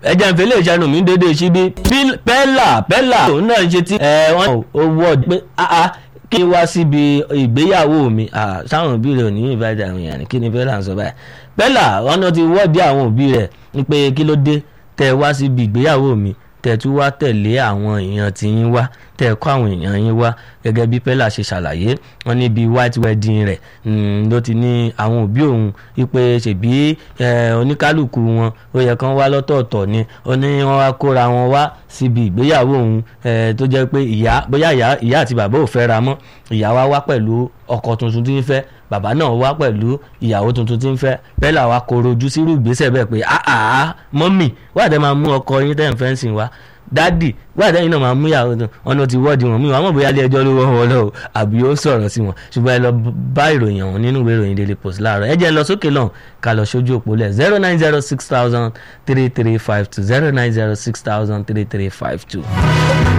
ẹjẹ ń fẹlẹ ìṣàánú mi dédé síbí pẹ́là pẹ́là òun náà ṣe tí ẹ wọ́n owó ọdún pé áá kí n wá síbi ìgbéyàwó mi sáwọn òbí rẹ̀ ò ní ìbàdàn àwọn èèyàn kí ni pẹ́là ń sọ báyìí pẹ́là wọn náà ti wọ́ọ̀dì àwọn òbí rẹ̀ ní pé kí ló dé tẹ́ wá síbi ìgbéyàwó mi tẹ́ tún wá tẹ̀lé àwọn èèyàn tí yín wá tẹ́ kọ́ àwọn èèyàn yín wá gẹ́gẹ́ bí pẹ́lá ṣe ṣàlàyé wọn níbi white wedding rẹ̀ ló ti ní àwọn òbí òun wípé ṣèbí oníkálukú wọn ó yẹ kán wá lọ́tọ̀ọ̀tọ̀ ni ó ní wọ́n wá kóra wọn wá síbi ìgbéyàwó òun tó jẹ́ pé ìyá bóyá ìyá àti bàbá ò fẹ́ ra mọ́ ìyá wa wá pẹ̀lú ọkọ tuntun tí ń fẹ́ bàbá náà wá pẹ̀lú ìyàwó tuntun tí ń fẹ́ pẹ́lá wa koro ojú sírú ìgbésẹ̀ bẹ́ẹ̀ pé àá mọ́mì wàdẹ́ máa mú ọkọ yín tẹ́ ń fẹ́ sìn wá dádì wàdẹ́ yín náà máa mú ìyàwó tó ọ̀nà ti wọ́ọ̀dì wọn mí wọn àmọ́ bóyá ilé ẹjọ́ ló wọ́n wọn lọ àbí ó sọ̀rọ̀ sí wọn ṣùgbọ́n ẹ lọ bá ìròyìn ọ̀hún nínú ìwé ìròyìn daily post láàárọ̀ ẹ jẹ́ lọ sókè lọ́hùn ká lọ sójú òpó lẹ̀ zero nine zero six thousand three three five two zero nine zero six thousand three three five two.